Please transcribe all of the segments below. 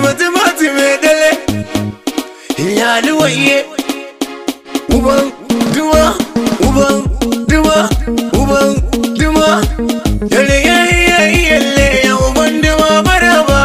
mata mata mai dale ya luwaye uban duma uban duma uban duma yale yayi yayi yalle ya uban duma maraba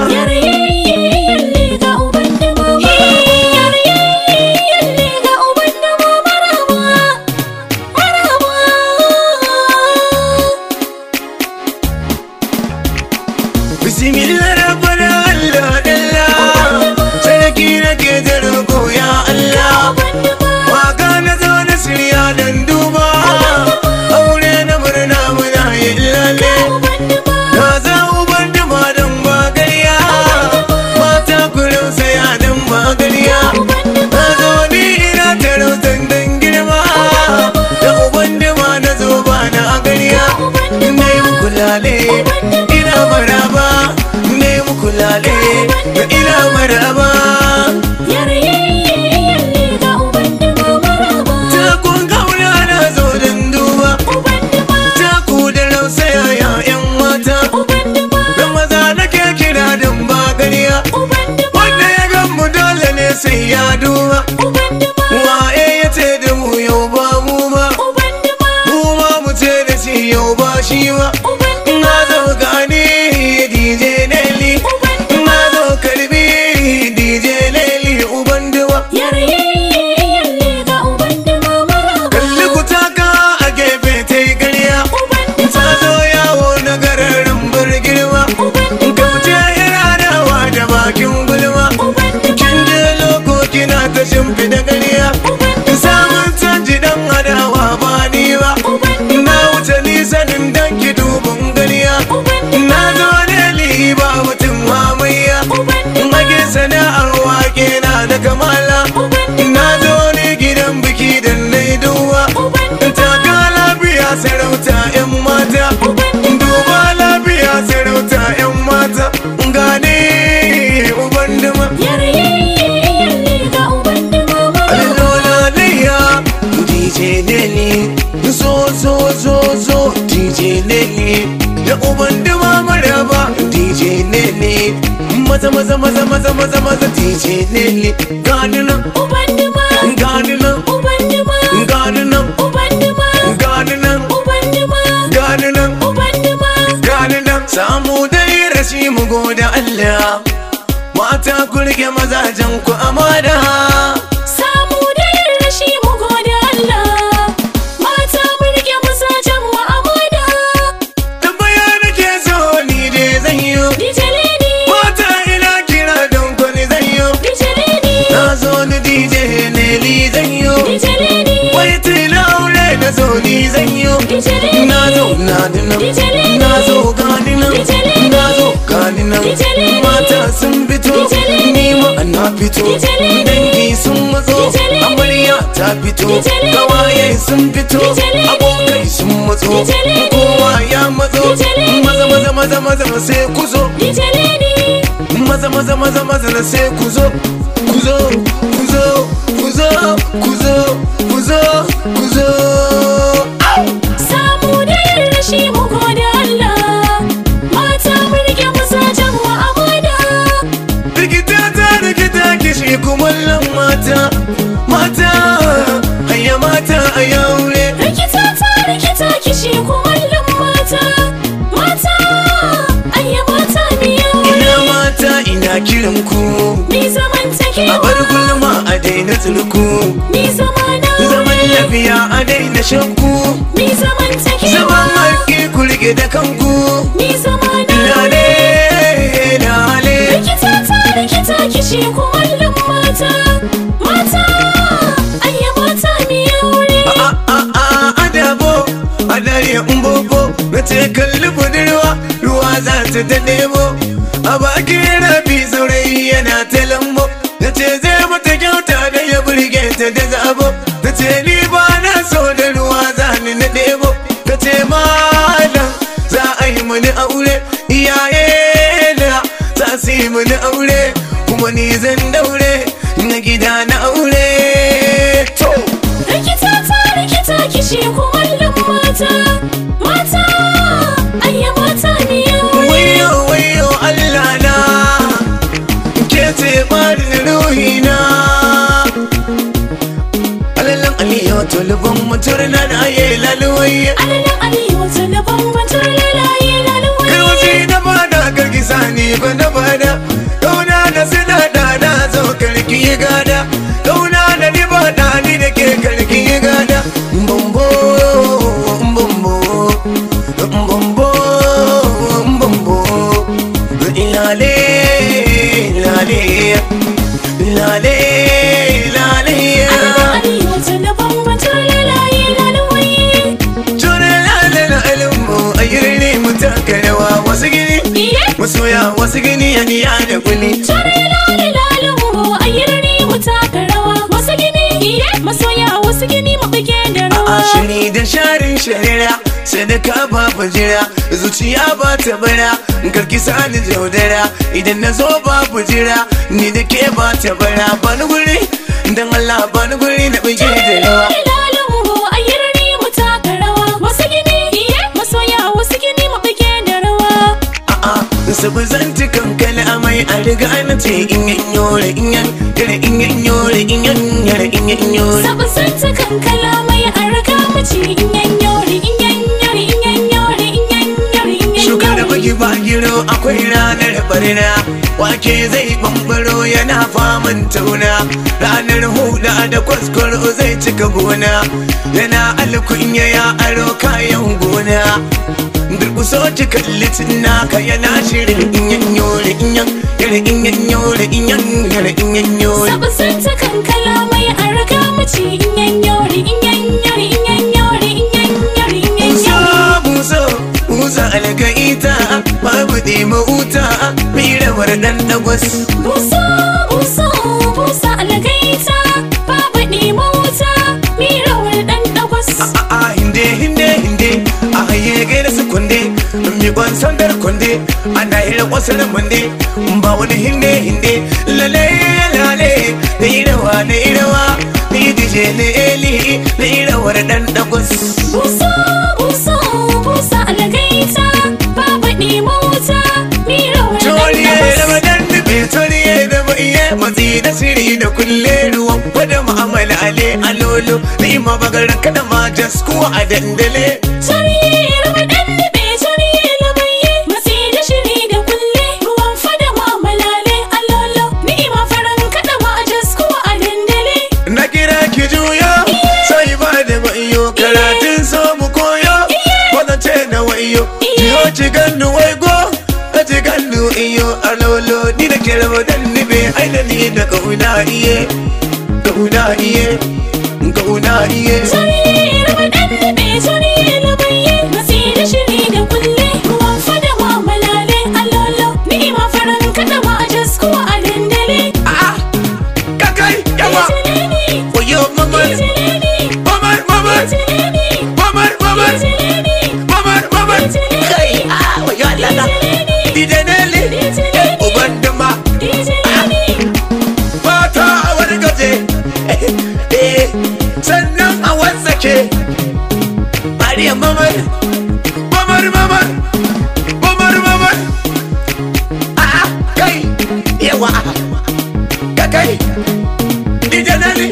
bismillah rabbana allah dalla sarki nake da roƙo ya allah waka na zo na shirya dan duba aure na murna muna yin lalle na za uban duma dan bagariya mata kullum saya dan bagariya na zo ni ina tarautan dan girma da uban duma na zo ba na gariya na yi muku lale ina maraba na yi muku lale ina maraba takun kauna na zo dan duba taku da rausaya ya yan mata da maza nake kira dan bagariya wanda ya gan mu dole ne sai ya duba waye ya ce da mu yau ba mu ba mu ma mu ce da shi yau ba shi ba na zo gani DJ Nelly na zo karbi DJ Nelly uban duwa kalli ku taka a gefe ta yi ƙarya ta zo yawo na gararin birgirma ka fice iradawa da bakin gulma kin je loko kina ta shimfiɗa ƙarya samun canji dan adawa ba ni ba na wuce nisanin dan ki dubin ƙarya na zo ne ba mutum mamayya mage sana'ar wake na da kamala na zo ne gidan biki da na duwa taka lafiya sarauta 'yan mata duba lafiya sarauta 'yan mata gane uban duma Alola layya DJ Nelly zo zo zo zo DJ Nelly da uban duma maraba DJ Nelly maza maza maza maza maza maza DJ Nelly gani nan gani nan gani nan gani nan gani nan gani nan samu dai rashi mu goda Allah mata ku rike mazajen ku amana Samu da yin rashi mu gode Allah mata mu rike masajen mu amana tambaya nake so ni dai zan yi DJ Lady mata ina kira don kwani zan yi DJ Lady na zo ni DJ Nelly zan yi DJ Lady wai tila aure na zo ni zan yi DJ Lady na zo na dinan DJ Lady na zo gani nan DJ Lady na zo gani nan DJ Lady mata sun fito DJ Lady ni ma na fito DJ Lady dangi sun matso DJ Lady amarya ta fito DJ Lady kawaye sun fito DJ Lady abokai sun matso DJ Lady kowa ya matso DJ Lady maza maza maza maza sai ku zo DJ Lady maza maza maza maza na sai ku zo ku zo ku zo ku zo ku zo ku zo ku zo Samu da yin rashi mu gode Allah mata mu rike masajen mu amana rikita ta rikita kishi kumallon mata mata haya mata a yaure Rikita ta rikita kishi kumallon mata mata ayya mata miya ina mata ina kiran ku ni zaman take a bar gulma a daina turku ni zamana zaman lafiya a daina shakku ni zaman take zaman haƙƙi ku rike da kanku ni zamana lale lale Rikita ta rikita kishi kumallon mata mata ayya mata miya wuri a a a adabo a dare umbobo na ce kalli budurwa ruwa za ta ta nemo a bakin rabi saurayi yana ta lambo na ce zai mata kyauta da ya burge ta da zabo na ce ni ba na so da ruwa za ni na ɗebo ka ce malam za a yi mani aure iyaye na za su yi mani aure kuma ni zan daure na gida na aure to Rikita ta rikita kishi kumallon mata mata ayya mata miya wuri wayo wayo Allah na ke Bambo, bambo, lale, lale, lale, lale. Arewa talaban batar lalaye lalawai. Jure lale na alimbo, ayyurne mu taka rawa wasu gini. Iye. Masoya wasu gini ya niya da kuli. Tare lale lalanmu a yirni mu taka rawa. Wasu gini iye. Masoya wasu gini mu bige da A rawa. shiri da sharin sharira, sadaka ba jira, zuciya ba ta bara, karki sani jaudara, idan na zo ba jira, ni da ke ba ta bara, ba ni guri, dan Allah ba ni guri na bige da rawa. Tare lalanmu a yirni mu taka rawa. Wasu gini iye. Masoya wasu gini mu bige da rawa. A'a, sabu zan ci kankana amai a riga na ce in yan yore in yan yare in yan yore in yan yare in yan yore. Sabu santa kankala mai an riga mace in yan yori in yan yori in yan yori in yan yori in yan Shuka da yori. baki ba giro akwai ranar barna Wake zai bambaro yana faman tauna Ranar huda da kwaskwaro zai cika gona Yana alkunya ya aro kayan gona Durkuso ki kalli naka yana shirin inyan yore inyan Yare inyan yore inyan yare inyan yore Sabu santa kankala mai an riga mace in yan yori in yan yori in yan yori in yan yori in yan Musa yori. musa musa algaita babu ɗima wuta mirawar ɗan dagwas Busa busa busa algaita babu ɗima wuta mirawar ɗan ɗagwas. a hinde hinde hinde a haye gaira su kunde mi kwan sandar kunde ana hira wasu da munde ba wani hinde hinde lale lale da irawa da irawa ni dije ne eli da irawar ɗan dagwas Busa busa busa algaita babu ɗima wuta mirawar ɗan Toriye da ɗagwas. madan dube toriye da maiye matsi da siri da kulle ruwan kwada ma'amala ale alolo ni ma bagar kada ma jaskuwa a dandale Tariyar waɗan daɓe tariyar lamaye Matsi da shiri da kulle Ruwan fada ma malale allolo Ni'ima farin kaɗa ma a jaskuwa a dandale na kira ki juyo sai ba da wayo karatun so mu koyo wannan ce na wayo jiyo ci gandu waigo ka ci gandu iyo alolo ni da kira madan dube aina ni da kauna iye kauna iye kauna iye Tariyar waɗan daɓe tariyar lamaye Matsi da shiri da kulle Ruwan fada ma malale allolo Ni'ima farin kaɗa ma a jaskuwa a dandale Ah, kakai yawa Itilini, Oyo mamar, itilini, mamar, mamar, itilini, mamar, mamar, itilini, mamar, mamar. Kai, ah, oyo Allah na. Dide Nelly, eh, uban duma, itilini. fata a wani gaje. Eh, sannan a wasake. Mariya mamar, mamar, mamar, mamar, mamar. Ah, kai, yawa. Kakai, Dide Nelly.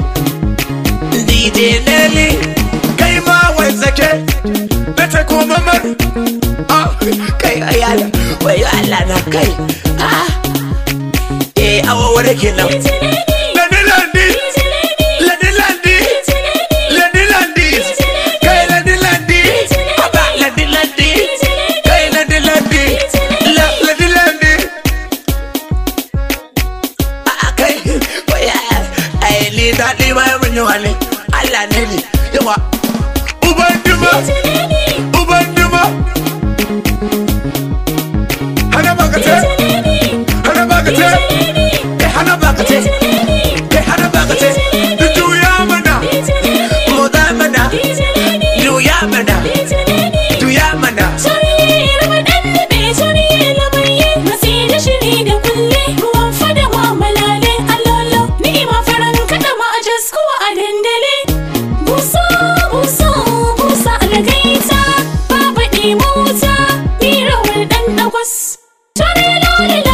DJ Nelly kai ma wanzake na ta kuma mar ah kai ayala wai Allah na kai ah eh awawar kenan landi landi landi landi landi landi kai landi landi aba landi landi kai landi landi la landi landi ah kai wai ai ni daɗi ma mun yi wani Allah ne ni yawa uban duma uban duma hana bakate hana bakate kai hana bakate kai hana bakate juya mana moda mana juya mana juya mana Tare lale